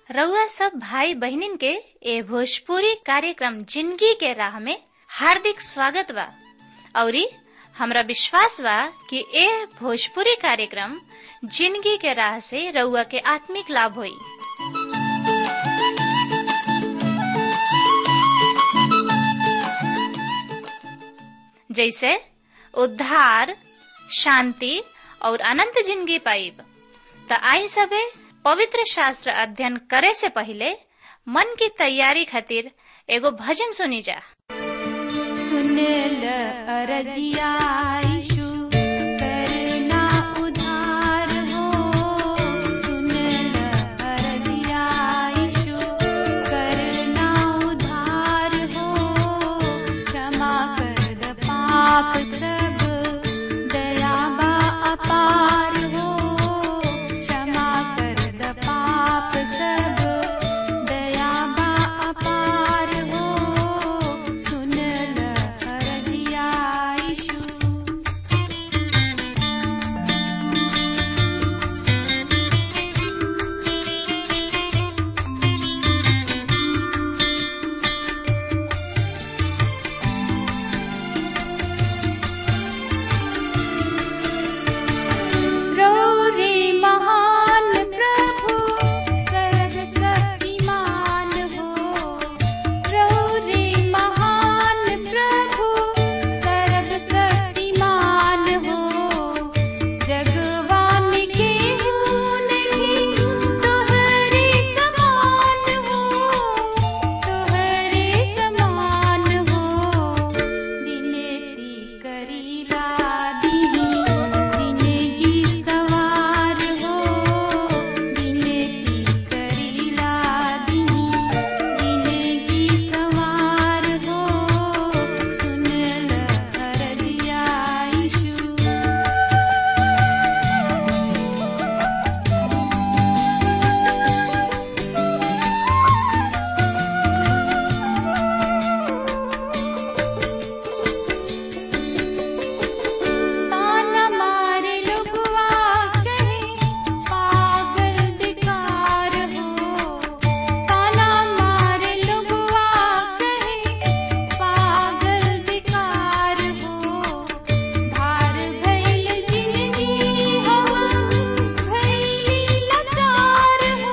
रउआ सब भाई बहिनीन के ए भोजपुरी कार्यक्रम जिंदगी के राह में हार्दिक स्वागत बा औरी हमरा विश्वास बा कि ए भोजपुरी कार्यक्रम जिंदगी के राह से रउआ के आत्मिक लाभ होई जैसे उद्धार शांति और अनंत जिंदगी पाइब त आई सबे पवित्र शास्त्र अध्ययन करे से पहले मन की तैयारी खातिर एगो भजन सुनी जा सुनेल अरजिया यीशु करना उधार हो सुनेल अरजिया यीशु करना उधार हो क्षमा कर द पाप सब दया बा अपार हो क्षमा कर द पाप सब दया बा अपार हो सुनल अरजिया यीशु रौरे महान प्रभु सर्वशक्तिमान हो रौरे महान प्रभु सर्वशक्तिमान हो जगवान के नहीं तोहरे समान हो तोहरे समान हो विनती करीला दीनी जिंदगी सवार हो विनती करीला दीनी जिंदगी सवार हो सुनल अरजिया यीशु ताना मारे लोगवा कहे पागल बेकार हो ताना मारे लोगवा कहे पागल बेकार हो भार भइल जिंदगी हम भइली लाचार हो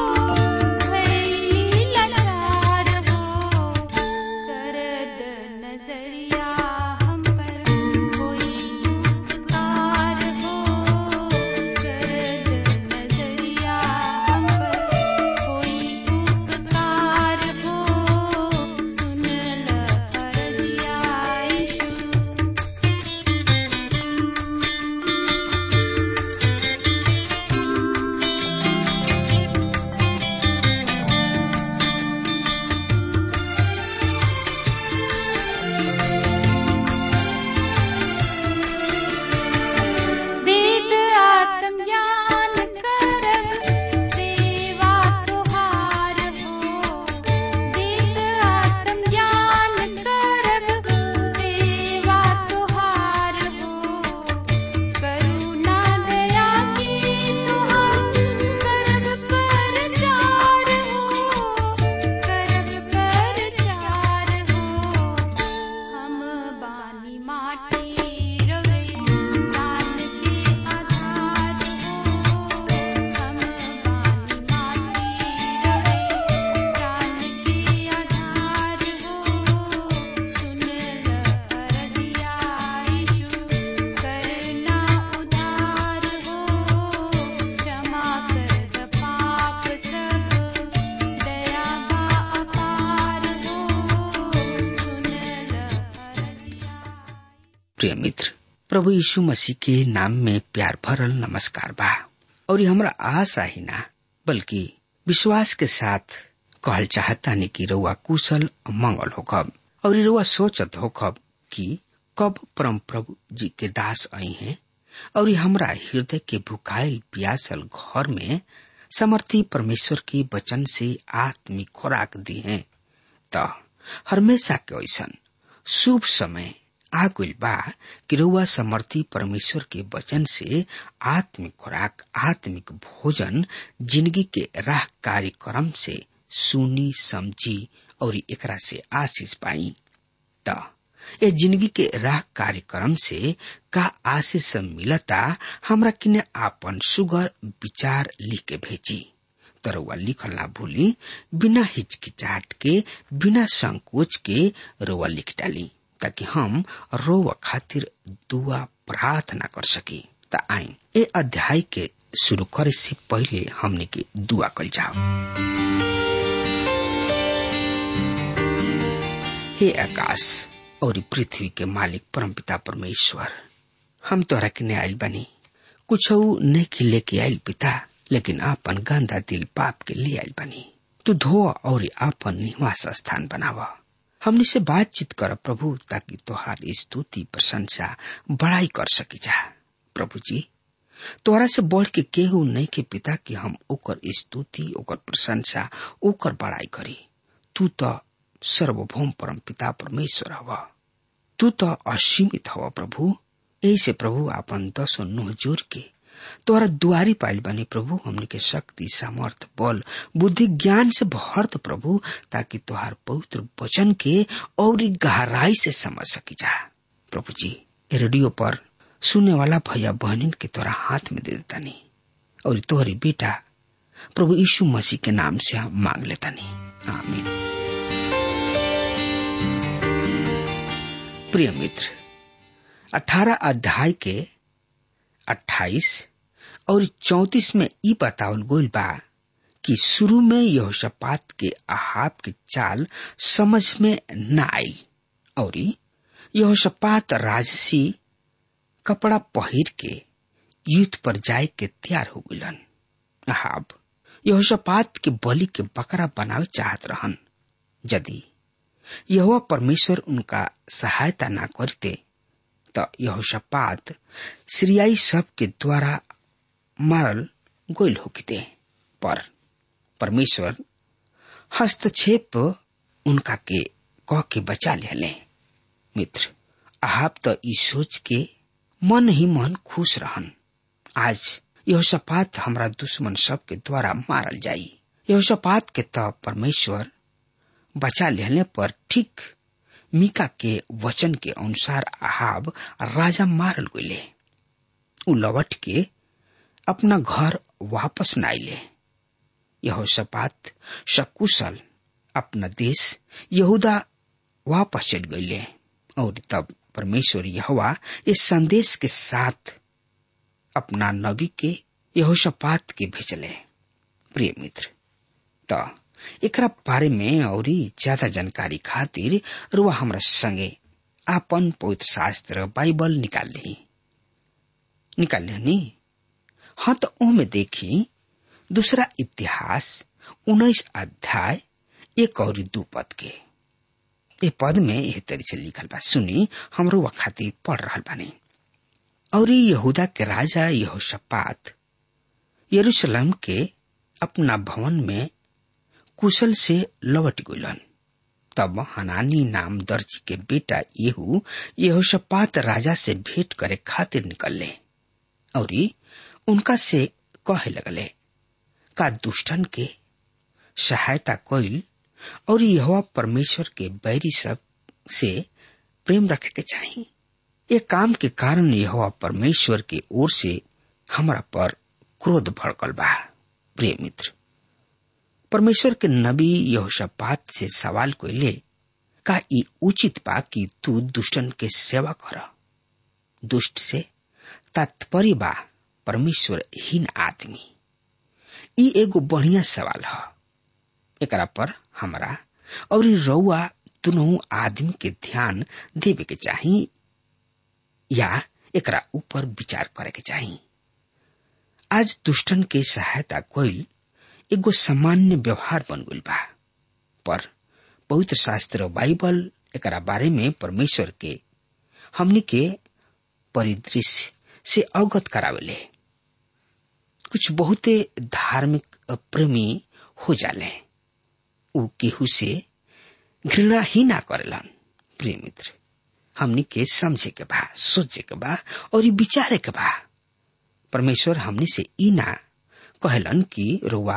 भइली लाचार हो करद नजरिया हम पर कोई उपकार हो करद नजरिया हम पर कोई उपकार हो सुनल अरजिया यीशु वेद आत्मज्ञान करब सेवा तुहार हो वेद आत्मज्ञान करब सेवा तुहार हो करुणा दया की तुहार करब पर चार हो करब पर चार हो हम बानी माटी रवे दान के आधार हो हम बानी माटी रवे दान के आधार हो सुनल अरजिया यीशु करना उधार हो क्षमा कर द पाप सब दया बा अपार हो सुनल अरजिया प्रिय मित्र प्रभु यीशु मसीह के नाम में प्यार भरल नमस्कार बा और ये हमरा आशा ही ना बल्कि विश्वास के साथ कहल चाहता नहीं कि रउआ कुशल और मंगल होखब और ये रउआ सोचत होखब कि कब परम प्रभु जी के दास आई हैं और ये हमरा हृदय के भुखाइल प्यासल घर में समर्थी परमेश्वर के वचन से आत्मिक खुराक दी है त हमेशा के ऐसन शुभ समय आ गइल बा कि रउआ समर्थी परमेश्वर के वचन से आत्मिक खुराक आत्मिक भोजन जिंदगी के राह कार्यक्रम से सुनी समझी और एकरा से आशीष पाई त ए जिंदगी के राह कार्यक्रम से का आशीष मिलता हमरा किने आपन सुगर विचार लिख के भेजी तरवा लिखल ना भूली बिना हिचकिचाहट के बिना संकोच के रोवा लिख डाली ताकि हम रोवा खातिर दुआ प्रार्थना कर सकी त आई ए अध्याय के शुरू करे से पहले हमने के दुआ कल जाओ हे आकाश और पृथ्वी के मालिक परमपिता परमेश्वर हम तोहरा के ने आयल बनी कुछ नहीं के लेके आयल पिता लेकिन आपन गंदा दिल पाप के ले आयल बनी तू धो और आपन निवास स्थान बनावा हमने से बातचीत कर प्रभु ताकि तोहार स्तुति प्रशंसा बड़ाई कर सकी जा प्रभु जी तोरा से बढ़ के केहू नहीं के पिता कि हम ओकर स्तुति ओकर प्रशंसा ओकर बड़ाई करी तू तो सर्वभौम परम पिता परमेश्वर हवा तू तो असीमित हवा प्रभु ऐसे प्रभु आपन दसो नुह जोर के तोरा दुआरी पाइल बने प्रभु हमने के शक्ति सामर्थ बल बुद्धि ज्ञान से भरत प्रभु ताकि तोहार पवित्र वचन के और गहराई से समझ सकी जा प्रभु जी रेडियो पर सुनने वाला भैया बहनिन के तोरा हाथ में दे देता नहीं और तोहरी बेटा प्रभु यीशु मसीह के नाम से हम मांग लेता नहीं आमीन प्रिय मित्र अठारह अध्याय के अट्ठाईस और चौतीस में ई बतावल गोल बा कि शुरू में यहोशापात के अहाब के चाल समझ में न आई और यहोशापात राजसी कपड़ा पहिर के युद्ध पर जाए के तैयार हो गलन अहाब यहोशापात के बलि के बकरा बनावे चाहत रहन यदि यह परमेश्वर उनका सहायता न करते तो यहोशापात सीरियाई सब के द्वारा मारल गोल होते पर परमेश्वर हस्तक्षेप उनका के कह के बचा ले मित्र आप तो ई सोच के मन ही मन खुश रहन आज यह सपात हमरा दुश्मन सब के द्वारा मारल जाई यह सपात के तो परमेश्वर बचा लेने पर ठीक मीका के वचन के अनुसार अहाब राजा मारल गये उ लौट के अपना घर वापस न आइले यह सपात सकुशल अपना देश यहूदा वापस चल गये और तब परमेश्वर यहवा इस संदेश के साथ अपना नबी के यहोशापात के भेजले प्रिय मित्र तो एकरा बारे में और ज्यादा जानकारी खातिर रुआ हमरा संगे आपन पवित्र शास्त्र बाइबल निकाल ली निकाल ली हाँ तो ओमे देखी दूसरा इतिहास उन्नीस अध्याय एक और दू पद के ए पद में यह तरी से लिखल बा सुनी हमरो व खातिर पढ़ रहा बानी और यहूदा के राजा यहोशपात यरूशलेम के अपना भवन में कुशल से लौट गुलन तब हनानी नाम दर्जी के बेटा येहू यहोशपात राजा से भेंट करे खातिर निकलले और उनका से कहे लगले का दुष्टन के सहायता कोइल और यह परमेश्वर के बैरी सब से प्रेम रखे के चाहिए ये काम के कारण यह परमेश्वर के ओर से हमारा पर क्रोध भड़कल बा प्रिय मित्र परमेश्वर के नबी यहोशापात से सवाल को ले का ई उचित बा कि तू दुष्टन के सेवा कर दुष्ट से तात्पर्य बा परमेश्वर हीन आदमी ई एगो बढ़िया सवाल है एकरा पर हमरा और रउआ दोनों आदमी के ध्यान देवे के चाही या एकरा ऊपर विचार करे के चाही आज दुष्टन के सहायता कोइल एगो सामान्य व्यवहार बन गइल बा पर पवित्र शास्त्र बाइबल एकरा बारे में परमेश्वर के हमनी के परिदृश्य से अवगत करावेले कुछ बहुते धार्मिक प्रेमी हो जाले उ केहू से घृणा ही ना करेलन प्रिय मित्र हमनी के समझे के बा सोचे के बा और विचारे के बा परमेश्वर हमनी से ई ना कहलन कि रुआ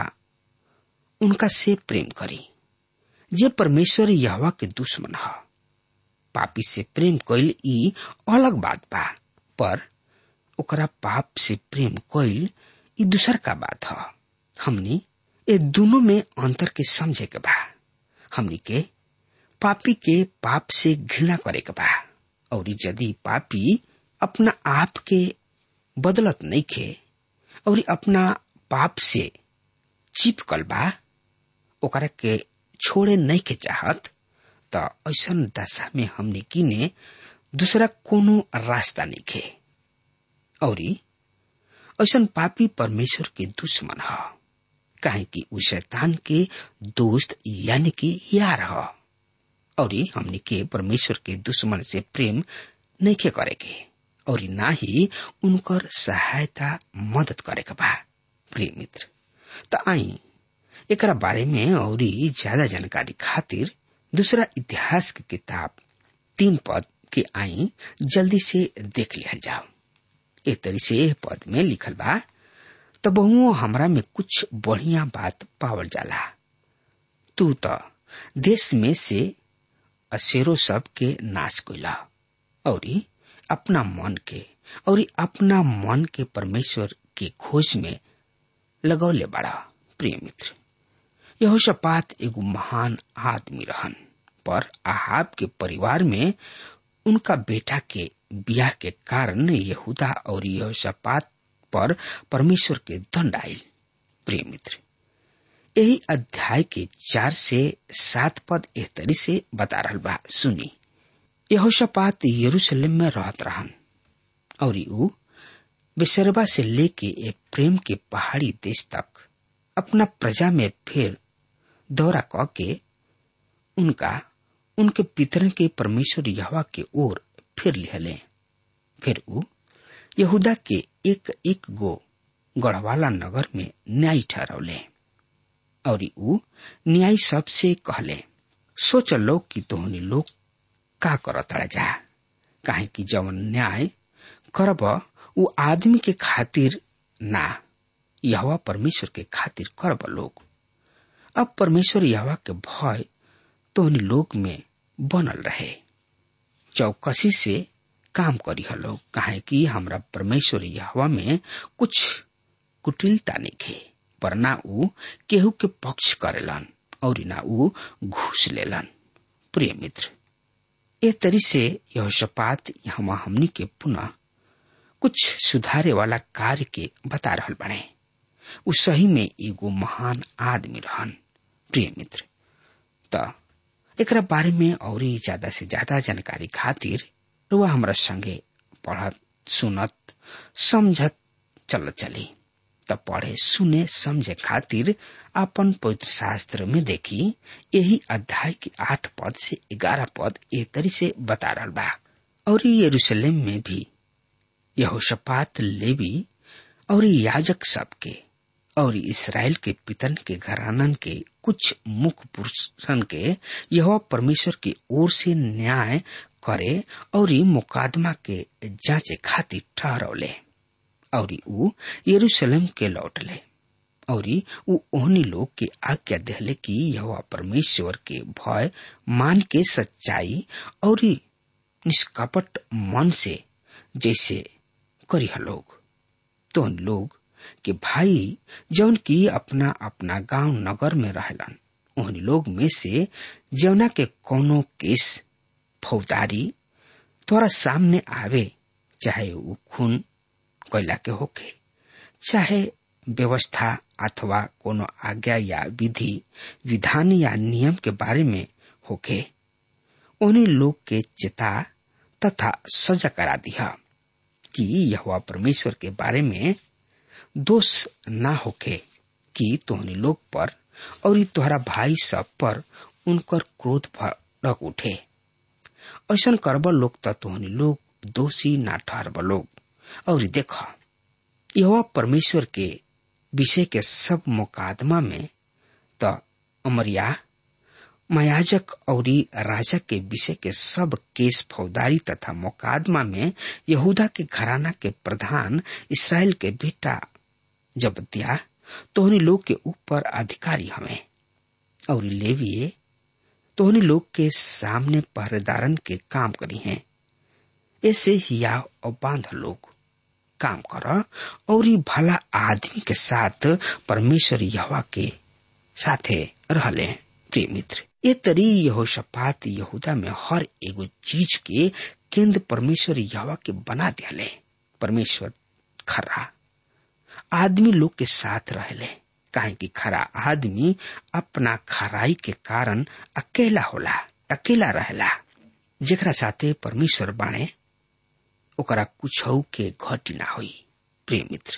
उनका से प्रेम करी जे परमेश्वर यहवा के दुश्मन ह पापी से प्रेम कइल ई अलग बात बा पर ओकरा पाप से प्रेम कइल ई दूसर का बात ह हमनी ए दोनों में अंतर के समझे के बा हमनी के पापी के पाप से घृणा करे के बा और यदि पापी अपना आप के बदलत नहीं खे और अपना पाप से चिपकल बा ओकरा के छोड़े नहीं के चाहत त ऐसन दशा में हमने किने दूसरा कोनो रास्ता नहीं खे और ऐसन पापी परमेश्वर के दुश्मन ह काहे कि उ शैतान के दोस्त यानी कि यार ह और हमने के परमेश्वर के दुश्मन से प्रेम नहीं के करे के और ना ही उनकर सहायता मदद करे के बा प्रिय मित्र त आई एकरा बारे में और ज्यादा जानकारी खातिर दूसरा इतिहास की किताब तीन पद के आई जल्दी से देख लिया जाओ ए तरी से एह पद में लिखल बा त बहुओं हमरा में कुछ बढ़िया बात पावल जाला तू तो देश में से अशेरो सब के नाश कैला और अपना मन के और अपना मन के परमेश्वर के खोज में लगौले बड़ा प्रिय मित्र यहोशापात एगो महान आदमी रहन पर आहाब के परिवार में उनका बेटा के ब्याह के कारण यहूदा और यहोशापात पर परमेश्वर के दंड आयल प्रिय मित्र यही अध्याय के चार से सात पद एह तरी से बता रहा बा सुनी यहोशापात यरूशलेम में रहत रहन और ऊ बेसरबा से लेके एक प्रेम के पहाड़ी देश तक अपना प्रजा में फिर दौरा क के उनका उनके पितरन के परमेश्वर यहवा के ओर फिर लिहले फिर ऊ यहूदा के एक एक गो गढ़वाला नगर में न्याय ठहरौले और ऊ न्याय सबसे कहले सोच लो कि तोहनी लोग का करत जा काहे कि जवन न्याय करब ऊ आदमी के खातिर ना यहवा परमेश्वर के खातिर करब लोग अब परमेश्वर यहवा के भय तोहनी लोग में बनल रहे चौकसी से काम करी लोग काहे कि हमरा परमेश्वर यहवा में कुछ कुटिलता नहीं खे पर ना ऊ केहू के पक्ष करेलन और ना ऊ घूस लेलन प्रिय मित्र ए तरी से यह शपात यहाँ हमनी के पुनः कुछ सुधारे वाला कार्य के बता रहल बने उ सही में एगो महान आदमी रहन प्रिय मित्र त एकरा बारे में और ज्यादा से ज्यादा जानकारी खातिर रुआ हमरा संगे पढ़त सुनत समझत चल चली त पढ़े सुने समझे खातिर अपन पवित्र शास्त्र में देखी यही अध्याय के आठ पद से ग्यारह पद ए तरी से बता रहा बा और यरूशलेम में भी यहोशपात लेवी और याजक सबके और इसराइल के पितन के घरानन के कुछ मुख्य पुरुषन के यह परमेश्वर की ओर से न्याय करे और मुकादमा के जांचे खातिर ठहरौले और ऊ यरूशलेम के लौटले और ऊ ओहनी लोग के आज्ञा देहले कि यह परमेश्वर के भय मान के सच्चाई और निष्कपट मन से जैसे करी लोग तो लोग के भाई जौन की अपना अपना गांव नगर में रहलन उन लोग में से जौना के कोनो केस फौदारी तोरा सामने आवे चाहे वो खून कैला के होके चाहे व्यवस्था अथवा कोनो आज्ञा या विधि विधान या नियम के बारे में होके उन्हीं लोग के चेता तथा सजा करा दिया कि यह परमेश्वर के बारे में दोष ना होके कि तोहनी लोग पर और तोहरा भाई सब पर उनकर क्रोध भड़क उठे ऐसा करब लोग त तोहनी लोग दोषी ना ठहरब लोग और देख यह परमेश्वर के विषय के सब मुकादमा में त अमरिया मयाजक और राजा के विषय के सब केस फौदारी तथा मुकादमा में यहूदा के घराना के प्रधान इसराइल के बेटा जबतिया तोहनी लोग के ऊपर अधिकारी हमें और लेविये तोहनी लोग के सामने पहरेदारन के काम करी हैं ऐसे हिया और बांध लोग काम कर और ई भला आदमी के साथ परमेश्वर यहवा के साथे रहले प्रिय मित्र ये तरी यहोशपात यहूदा में हर एगो चीज के केंद्र परमेश्वर यहवा के बना दियाले परमेश्वर खरा आदमी लोग के साथ रहले काहे कि खरा आदमी अपना खराई के कारण अकेला होला अकेला रहेला जेकरा साथे परमेश्वर बाणे ओकरा कुछ के घटी ना हुई प्रिय मित्र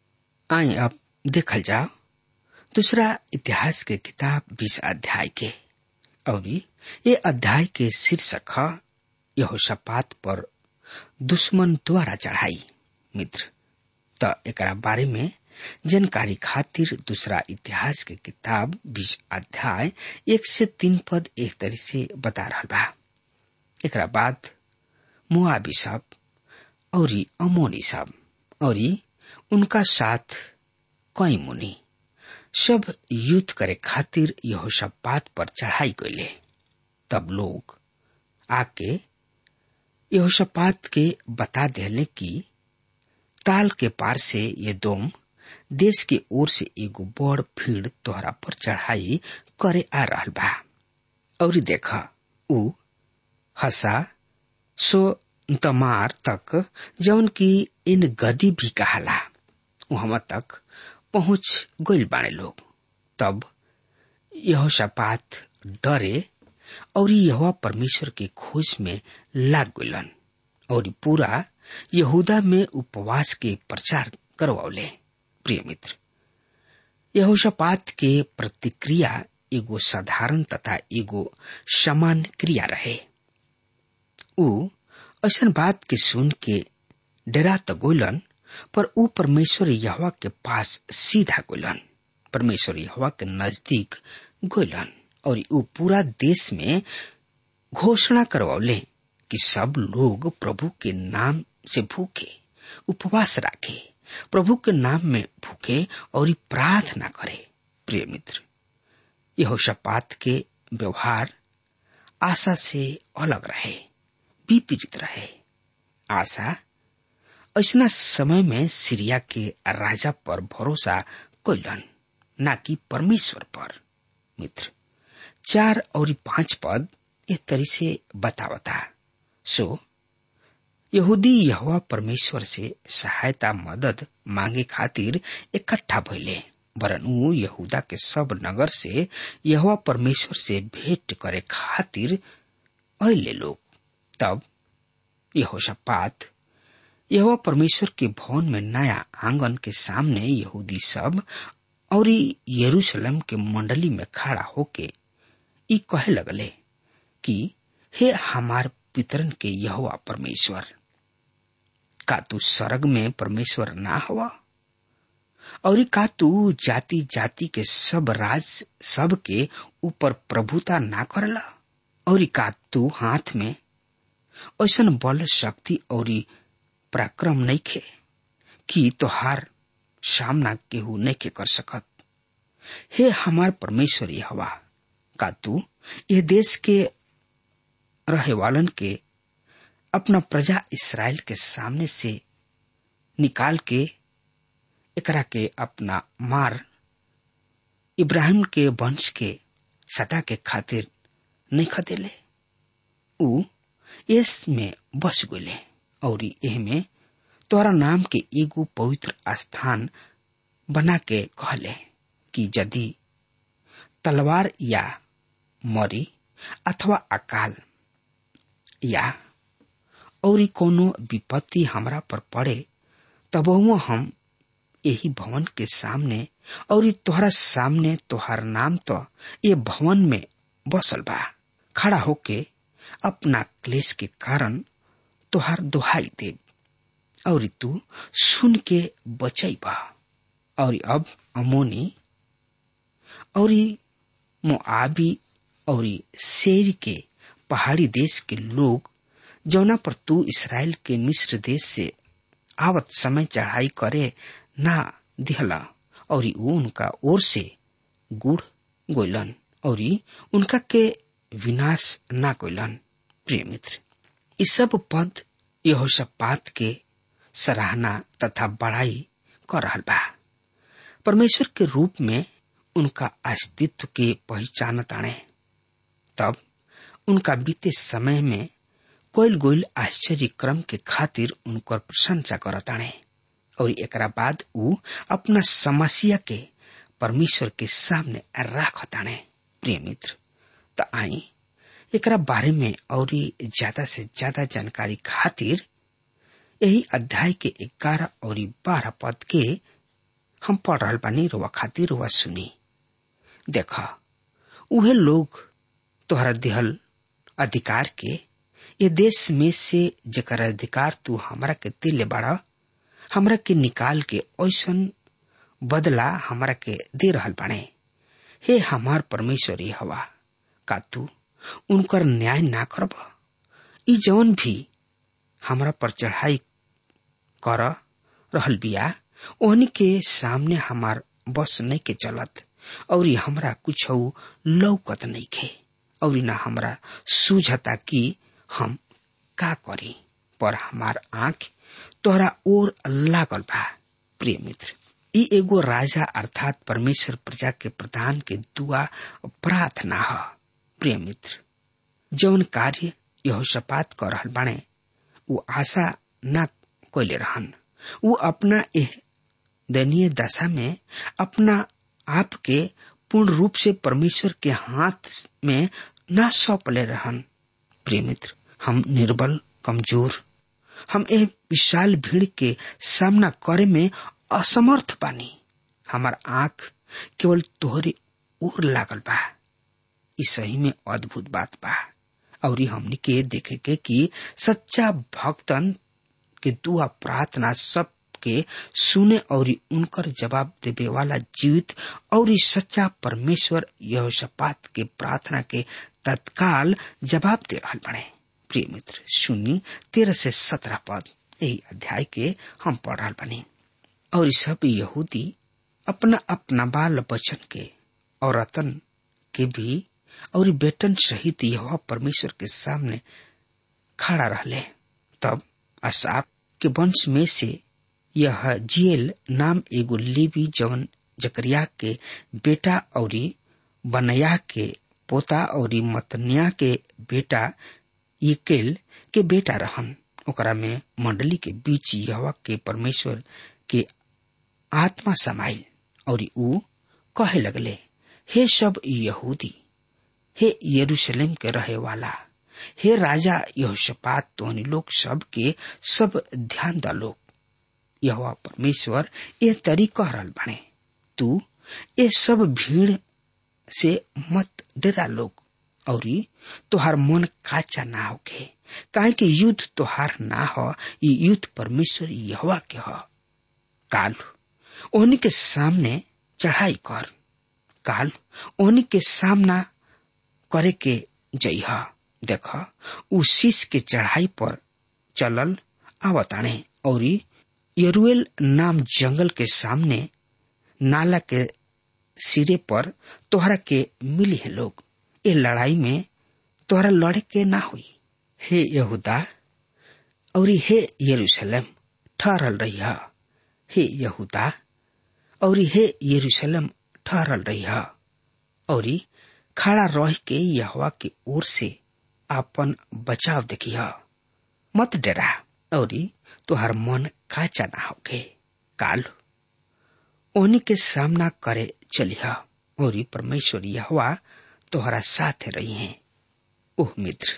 आए अब देखल जाओ दूसरा इतिहास के किताब बीस अध्याय के और ये अध्याय के शीर्षक है यहोशापात पर दुश्मन द्वारा चढ़ाई मित्र त एकरा बारे में जानकारी खातिर दूसरा इतिहास के किताब बीस अध्याय एक से तीन पद एक तरह से बता रहा बा एकरा बाद मुआबी सब और अमोनी सब और उनका साथ कई मुनि सब युद्ध करे खातिर यहोशापात पर चढ़ाई गईले तब लोग आके यहोशापात के बता देले कि ताल के पार से ये दोम देश के ओर से एगो बड़ भीड़ तोहरा पर चढ़ाई करे आ रहल बा और देख उ हसा सो तमार तक जौन की इन गदी भी कहाला वहां तक पहुंच गइल बाने लोग तब यह शपात डरे और यह परमेश्वर के खोज में लाग गइलन और पूरा यहूदा में उपवास के प्रचार करवौले प्रिय मित्र यहोशापात के प्रतिक्रिया एगो साधारण तथा एगो समान क्रिया रहे उ ऐसा बात के सुन के डरा तो गोलन पर ऊ परमेश्वर यहवा के पास सीधा गोलन परमेश्वर यहवा के नजदीक गोलन और ऊ पूरा देश में घोषणा करवौले कि सब लोग प्रभु के नाम से भूखे उपवास रखे प्रभु के नाम में भूखे और प्रार्थना करे प्रिय मित्र यह शपात के व्यवहार आशा से अलग रहे विपरीत रहे आशा ऐसा समय में सीरिया के राजा पर भरोसा कैलन न कि परमेश्वर पर मित्र चार और पांच पद एक तरी से बतावता सो यहूदी यहवा परमेश्वर से सहायता मदद मांगे खातिर इकट्ठा भइले वरन ऊ यहूदा के सब नगर से यहवा परमेश्वर से भेंट करे खातिर अले लोग तब यहोशापात यह परमेश्वर के भवन में नया आंगन के सामने यहूदी सब और यरूशलेम के मंडली में खड़ा होके ई कहे लगले कि हे हमार पितरन के यहोवा परमेश्वर का तू स्वर्ग में परमेश्वर ना हुआ और का तू जाति जाति के सब राज सब के ऊपर प्रभुता ना करला और का तू हाथ में ऐसा बल शक्ति और पराक्रम नहीं खे कि तोहार सामना केहू नहीं के कर सकत हे हमार परमेश्वर हवा का तू ये देश के रहे वालन के अपना प्रजा इसराइल के सामने से निकाल के एकरा के अपना मार इब्राहिम के वंश के सदा के खातिर नहीं खदेले ऊ इस में बस गए और एह में तोरा नाम के एगो पवित्र स्थान बना के कहले कि यदि तलवार या मरी अथवा अकाल या और कोनो विपत्ति हमरा पर पड़े तब हम यही भवन के सामने और तोहरा सामने तोहर नाम तो ये भवन में बसल बा खड़ा होके अपना क्लेश के कारण तोहार दुहाई दे और तू सुन के बचई बा और अब अमोनी और मोआबी और शेर के पहाड़ी देश के लोग जौना पर तू इसराइल के मिस्र देश से आवत समय चढ़ाई करे ना दिहला और वो उनका ओर से गुड़ गोइलन और उनका के विनाश ना कोइलन प्रिय मित्र इस सब पद यहोशापात के सराहना तथा बड़ाई कर रहल बा परमेश्वर के रूप में उनका अस्तित्व के पहचान ताणे तब उनका बीते समय में कोयल गोयल आश्चर्य क्रम के खातिर उनकर प्रशंसा करताणे और एकरा बाद ऊ अपना समस्या के परमेश्वर के सामने राखताणे प्रिय मित्र त आई एकरा बारे में और ज्यादा से ज्यादा जानकारी खातिर यही अध्याय के ग्यारह और बारह पद के हम पढ़ रहा बानी रोवा खातिर रोवा सुनी देखा उहे लोग तोहरा दिहल अधिकार के ये देश में से जकर अधिकार तू हमरा के दिले बाड़ा हमरा के निकाल के ऐसन बदला हमरा के दे रहल बाणे हे हमार परमेश्वर ये हवा का तू उनकर न्याय ना करब ई जवन भी हमरा पर चढ़ाई कर रहल बिया ओहनी के सामने हमार बस नहीं के चलत और हमरा कुछ लौकत नहीं खे और न हमरा सूझता कि हम का करी पर हमार आंख तोहरा ओर लागल बा प्रिय मित्र ई एगो राजा अर्थात परमेश्वर प्रजा के प्रधान के दुआ प्रार्थना ह प्रिय मित्र जौन कार्य यहोशापात कर रहल बाणे वो आशा न कोयले रहन वो अपना एह दयनीय दशा में अपना आप के पूर्ण रूप से परमेश्वर के हाथ में न सौंपले रहन प्रिय मित्र हम निर्बल कमजोर हम ए विशाल भीड़ के सामना करे में असमर्थ बानी हमार आंख केवल तोहरे ओर लागल बा ई सही में अद्भुत बात बा और हमनी के देखे के कि सच्चा भक्तन के दुआ प्रार्थना सब के सुने और उनकर जवाब देवे वाला जीवित और सच्चा परमेश्वर यहोशापात के प्रार्थना के तत्काल जवाब दे रहा बने प्रिय मित्र सुनी तेरह से सत्रह पद यही अध्याय के हम पढ़ रहा बने और सब यहूदी अपना अपना बाल बचन के और रतन के भी और बेटन सहित यह परमेश्वर के सामने खड़ा रहले तब असाप के वंश में से यह जियल नाम एगो लेवी जवन जकरिया के बेटा और बनया के पोता और मतनिया के बेटा यकेल के बेटा रहन ओकरा में मंडली के बीच यहवा के परमेश्वर के आत्मा समाइल और ऊ कहे लगले हे सब यहूदी हे यरूशलेम के रहे वाला हे राजा यहोशपात तोहनी लोग सब के सब ध्यान द लोग यहोवा परमेश्वर ये तरी कह रहल बने तू ये सब भीड़ से मत डरा लोग और तोहार मन काचा ना होके काहे कि युद्ध तोहार ना हो ये युद्ध परमेश्वर यहोवा के हो काल ओहनी के सामने चढ़ाई कर काल ओहनी के सामना करे के जइहा देख उ शीश के चढ़ाई पर चलल आवताणे और यरुएल नाम जंगल के सामने नाला के सिरे पर तोहरा के मिली है लोग ये लड़ाई में तोहरा लड़े के ना हुई हे यहूदा और हे यरूशलेम ठहरल रही हे यहूदा और हे यरूशलेम ठहरल रही और खड़ा रह के यहवा के ओर से आपन बचाव देखी मत डरा और तुहार मन काचा ना होके काल ओनी के सामना करे चलिह और परमेश्वर यहवा तोहरा साथ रही है ओह मित्र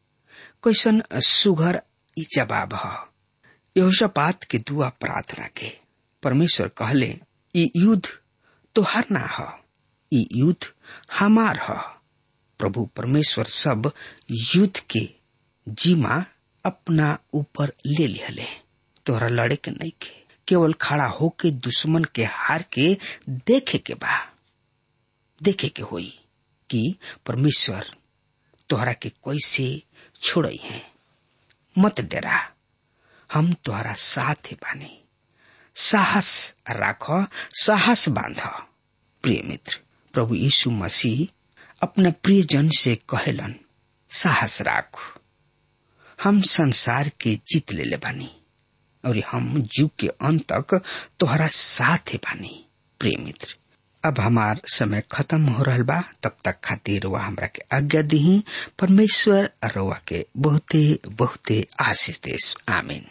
कैसन सुघर ई जवाब ह यहोशापात के दुआ प्रार्थना के परमेश्वर कहले ई युद्ध तोहार ना ह ई युद्ध हमार ह प्रभु परमेश्वर सब युद्ध के जीमा अपना ऊपर ले लिहले तोहरा लड़े के नहीं के केवल खड़ा होके दुश्मन के हार के देखे के बा देखे के होई कि परमेश्वर तोहरा के कैसे छोड़ई है मत डरा हम तोहरा साथ बानी साहस राख साहस बांध प्रिय मित्र प्रभु यीशु मसीह अपना प्रिय जन से कहलन साहस राख हम संसार के जीत ले ले बानी और हम जुग के अंत तक तोहरा साथ बानी प्रिय मित्र अब हमार समय खत्म हो रहा बा तब तक खातिर वह हमरा के आज्ञा दी परमेश्वर रवा के बहुते बहुते आशीष देश आमीन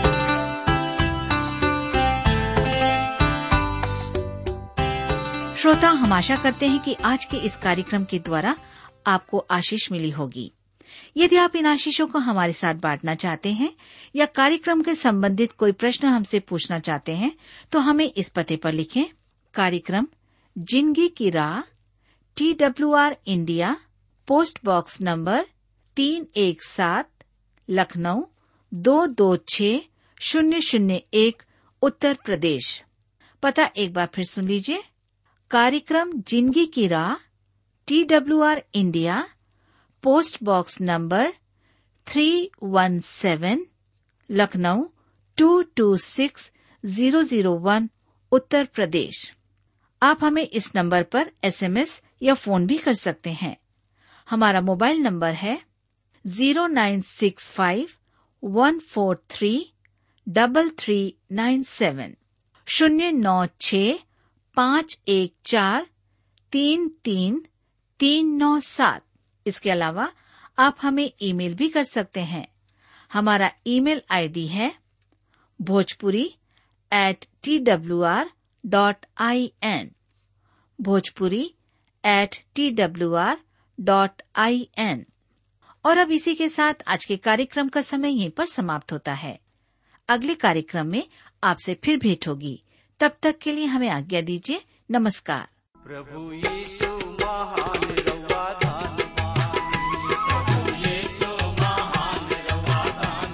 श्रोता हम आशा करते हैं कि आज के इस कार्यक्रम के द्वारा आपको आशीष मिली होगी यदि आप इन आशीषों को हमारे साथ बांटना चाहते हैं या कार्यक्रम के संबंधित कोई प्रश्न हमसे पूछना चाहते हैं तो हमें इस पते पर लिखें कार्यक्रम जिंदगी की राह T W R India post box number तीन एक सात लखनऊ दो दो छ शून्य शून्य एक उत्तर प्रदेश पता एक बार फिर सुन लीजिए कार्यक्रम जिंदगी की राह T W R India post box number three one seven Lucknow two two six zero zero one Uttar Pradesh आप हमें इस नंबर पर एसएमएस या फोन भी कर सकते हैं हमारा मोबाइल नंबर है zero nine six five one four three double three nine seven शून्य नौ छ पाँच एक चार तीन तीन तीन नौ सात इसके अलावा आप हमें ईमेल भी कर सकते हैं हमारा ईमेल आईडी है Bhojpuri at T W R dot I N Bhojpuri at T W R dot I N और अब इसी के साथ आज के कार्यक्रम का समय यहीं पर समाप्त होता है अगले कार्यक्रम में आपसे फिर भेंट होगी तब तक के लिए हमें आज्ञा दीजिए नमस्कार प्रभु यीशु महान रवा दान प्रभु यीशु महान रवा दान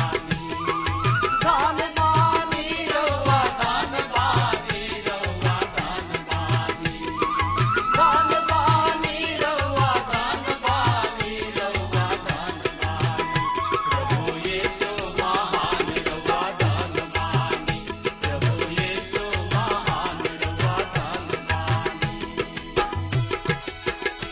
दान बानी रवा दान बानी रवा दान बानी दान बानी रवा दान बानी रवा दान बानी प्रभु यीशु महान रवा दान बानी प्रभु यीशु महान रवा दान बानी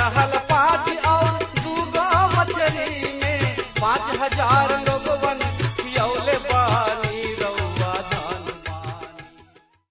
रहल पाँच और दूगो मछली में पाँच हजार लोग